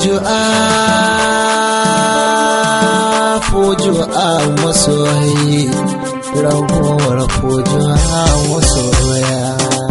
Fujua, fujua masoyi, ragowar fujua masoya.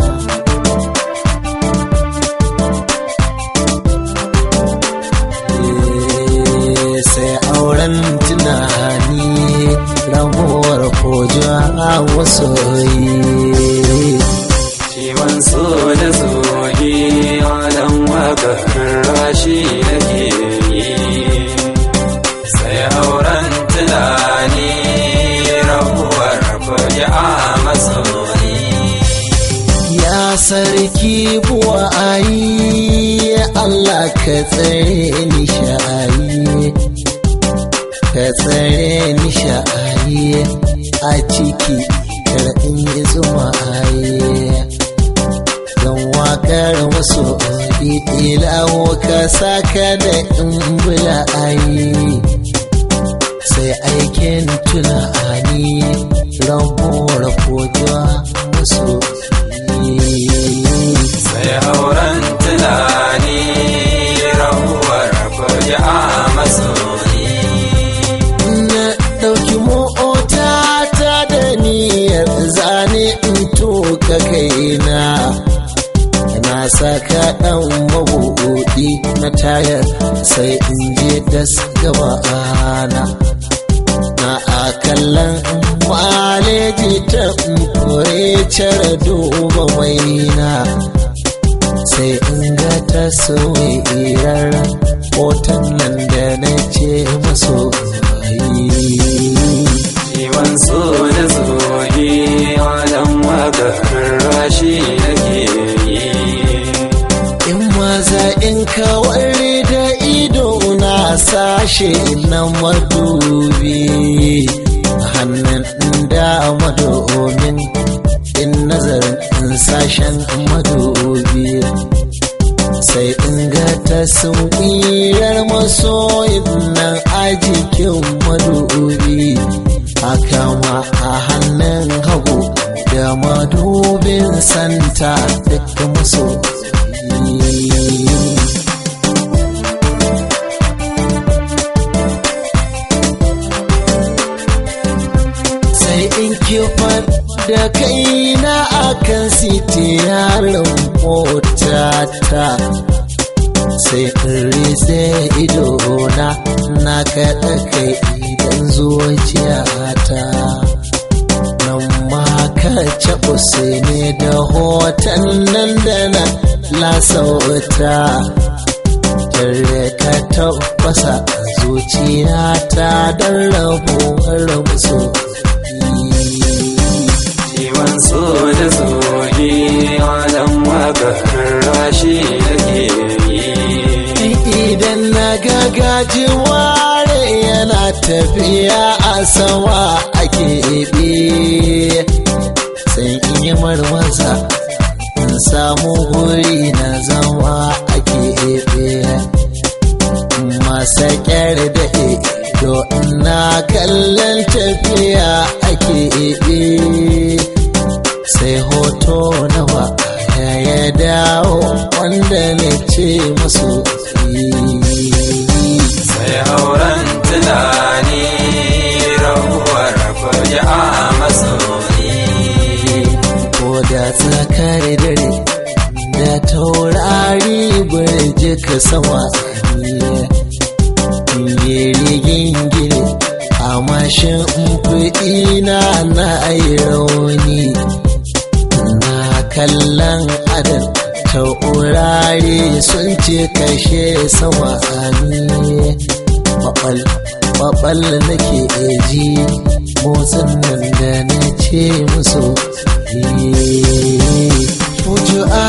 Eh, Sai auren tunani, ragowar fujua masoyi. Ciwon so da zoge alam wakar rashi nake yi sai auren tunani rabuwar fage a masoyi Ya sarki buwayi Allah ka tsare ni sha'ayi ka tsare ni sha'ayi a ciki kar in yi zuma ayi don wakar wasu ilawo ka saka da in bula ayi sai aikin tunani rabuwar kojuwa musu sai auren tunani rabuwar fage a masoyi na ɗauki mota ta da niyyar zane in tuka kaina na saka ɗan mabuɗi na tayar sai in je das gaba ana na akallan maleji ta kore cire duba maina sai in ga taswirar hoton nan da na ce maso Ciwon so da zoge alam wakar rashi nake yi in maza in kawar da ido na sashe na madubi hannun dama domin in nazarin in sashen madubi sai in ga taswirar masoyin nan a jikin madubi haka ma a hannun hagu da madubin santa duk masoyi sai in kifar da kaina akan sitiyarin motata sai in rise idona na kaɗa kai idan zuciyata nan ma ka caɓu ne da hoton nan da na lasauta tare ka tabbasa zuciyata don rabuwar musu Ciwon so da zoge alam wakar rashi nake yi idan na ga gajiware yana tafiya a sama a keɓe sai in yi marmasa in samu guri na zama a keɓe masa ƙyar da ido na kallon tafiya a keɓe sai hoto na ba ya dawo wanda na ce masu sai auren tunani rabuwar fage a masoyi ko da tsakar dare da taurari burji ka sama yi rigin gini a mashin kuɗi na na yi rauni na kallon adam taurari sun ce kashe sama ne babal babal nake ji motsin nan da na ce musu fujua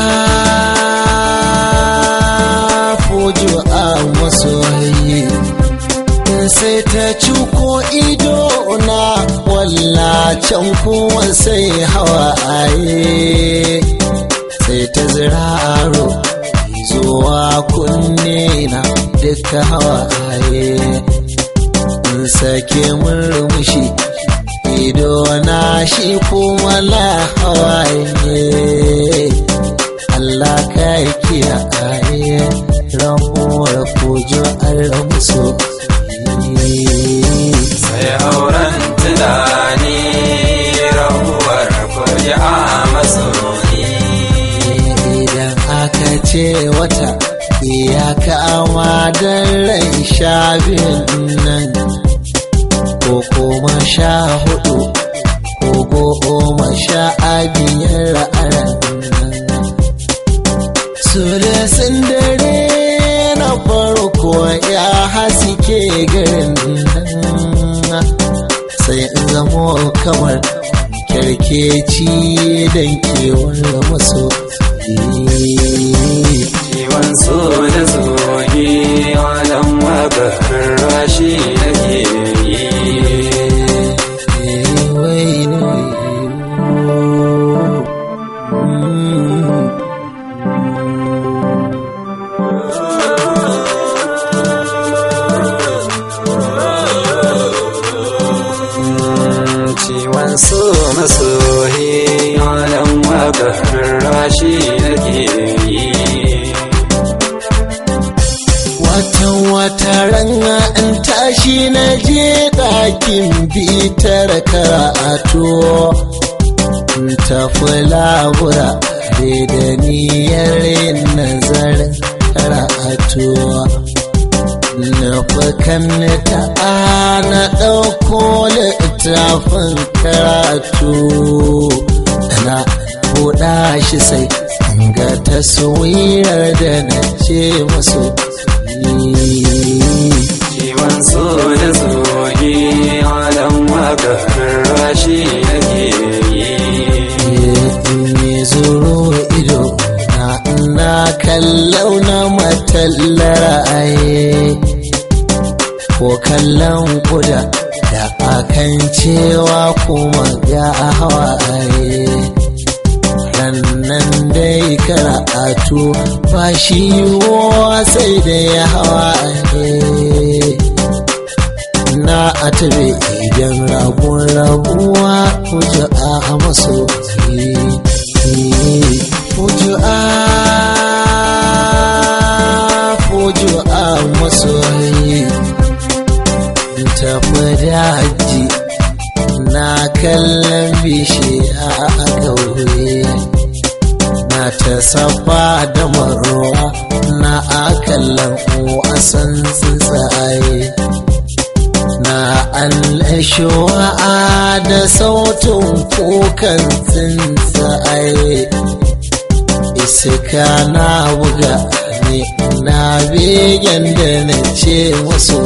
fujua masoyi sai ta cuko ido na wallacen kuwa sai hawaye sai ta ziraro zuwa kunne na duka hawaye in sake murmushi ido na shi kuma la hawaye Allah ka kiyaye ramuwar kujo fuji'a masoyi idan aka ce wata ya kama don rai sha biyun nan ko kuma sha hudu ko goma sha biyar ra'aran nan sulusun dare na farko ya haske garin nan sai in zamo kamar kyarkeci don kewar maso ciwon so da zogi wadan wakar rashi nake yi ciwon so masoyi wadan wakar rashi nake yi Watan wata rana in tashi na je ɗakin bitar karatu in tafi labura da niyyar yin nazarin karatu na fukan ta na ɗauko littafin karatu na buɗa shi sai ga taswirar da na ce masu ciwon so da zogi wadan wakar rashi nake yi me zuro ido na na kallau na matallar aye ko kallon kuda da akan cewa kuma ga hawaye nan dai karatu ba shi sai da ya hawaye na atabe idan rabon rabuwa kuju a maso kuju a kuju a maso tafi daji na kallon bishiya a kauye na ta safa da maruwa na akallan wasan tsuntsaye na annashuwa da sautin kukan tsuntsaye iska na buga ne na begen da na ce wasu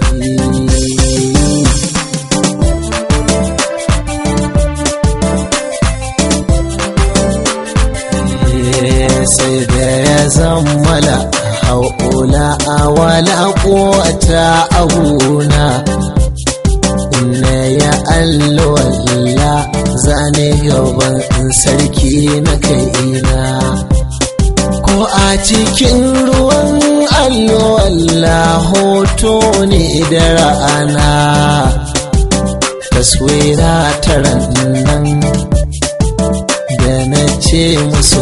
sai da ya zammala haula a wala kowata abuna na ya allowalla zane gaban sarki na kaina ko a cikin ruwan allowalla hoto ne da ra'ana taswira ta nan da na ce musu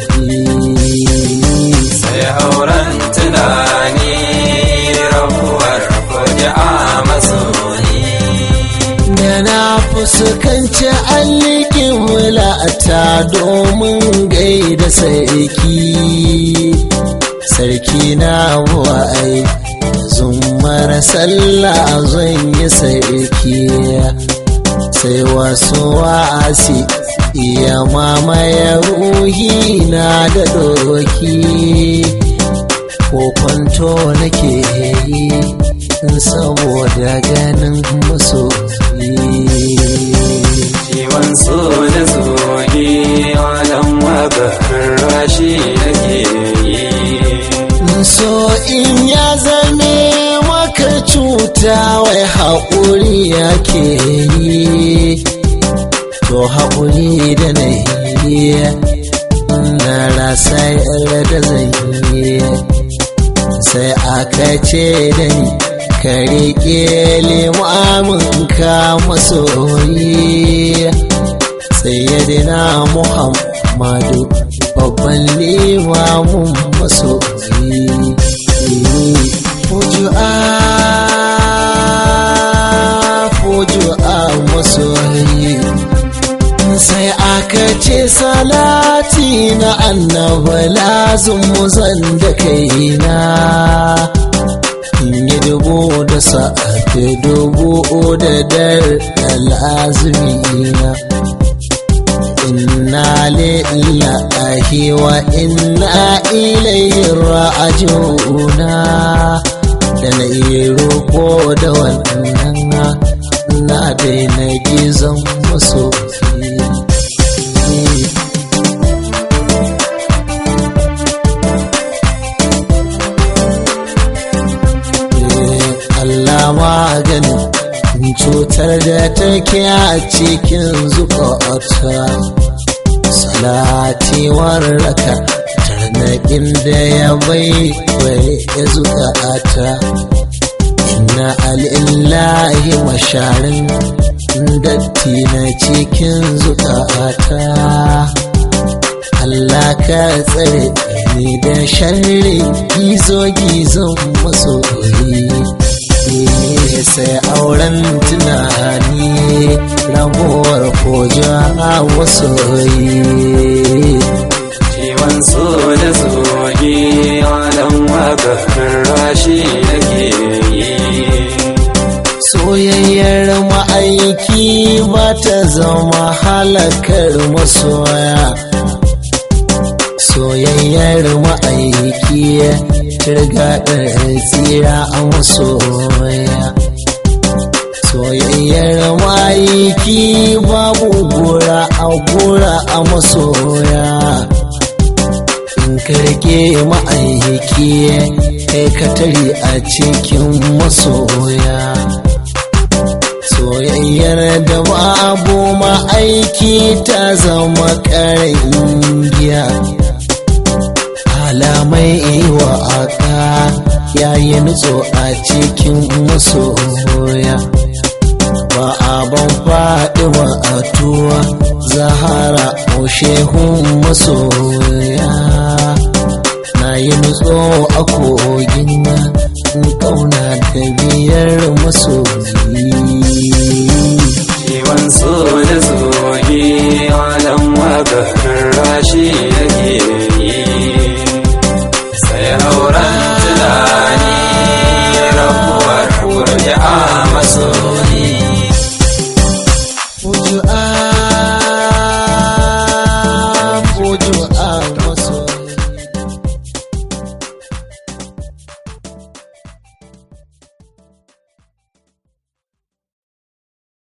sai auren tunani rabuwar fuji'a masoyi da na fuskanci allikin wulata domin gaida sarki sarki na buwai zumar sallah zan yi sarki sai wasu wa'asi iya mamaye ruhi na da doki ko kwanto nake yi saboda ganin masoyi ciwon so da zogi wadan wakar rashi nake yi so in ya zame maka cuta wai haƙuri yake yi to haƙuri da na yi na rasa yarda da zan yi sai aka ce da ni ka riƙe limamin ka masoyi sayyidina muhammadu babban limamin masoyi fuju'a fuju'a masoyi sai aka ce salati na annaba lazim muzan da kaina in yi dubu da sa'afe dubu da dar da lazimina inna lillahi wa inna ilayhi raji'una da na yi roƙo da wannan na daina gizon maso Allah maganin cutar da take a cikin zukata salati warraka tarnaƙin da ya bai bai ya zukata inna alillahi masharin datti na cikin zukata Allah ka tsare ni da sharri gizo-gizon masoyi sai auren tunani rabuwar koja wasu Ciwon so da soge alam wakarar rashi nake yi. soyayyar ma'aiki ba ta zama halakar masoya soyayyar ma'aiki turgaɗar tsira a masoya soyayyar ma'aiki babu gora a gora a masoya in karke ma'aiki kai ka tare a cikin masoya soyayyar da babu ma'aiki ta zama ƙarin giya alamai wa aka yayi nutso a cikin masoya ba abin faɗi ba a tuwa zahara o shehun masoya na yi nutso a kogin in kauna da biyar masoyi Ciwon so da soge alam wakarar rashi nake yi. Sai auren tunani rabuwar kurja maso